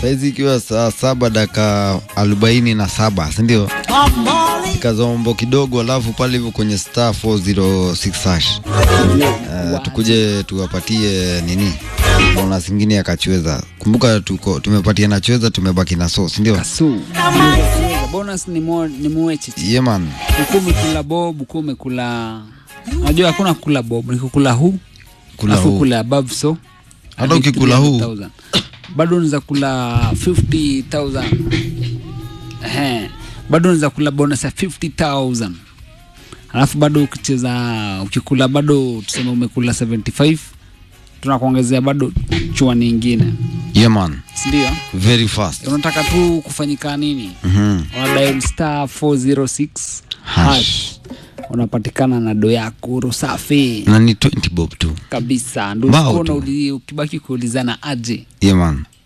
saizi ikiwa saa saba dakika arobaini na saba sindio kazombo kidogo alafu pale hivyo kwenye star 406 hash uh, tukuje tuwapatie nini bonus ingine ya kachweza kumbuka tuko tumepatia na chweza tumebaki na so sindio Kasu. Bonus ni mo, ni muechichi. yeah, man Uku umekula bob, uku umekula Unajua hakuna kula bob, ni kukula huu. kula Alafu huu kula above so. Hata hadi ukikula huu. 300,000. Bado unaweza kula 50,000. Ehe. Bado unaweza kula bonus ya 50,000. Alafu bado ukicheza ukikula bado tuseme umekula 75 tunakuongezea bado chua nyingine. yeah, man Si ndio? very fast Unataka tu kufanyika nini? Mhm. una dial star 406 Hash. hash unapatikana na do yako rusafi na ni 20 bob tu kabisa ndo Wow usikuwa tu. unauli- ukibaki kuulizana aje yeah, man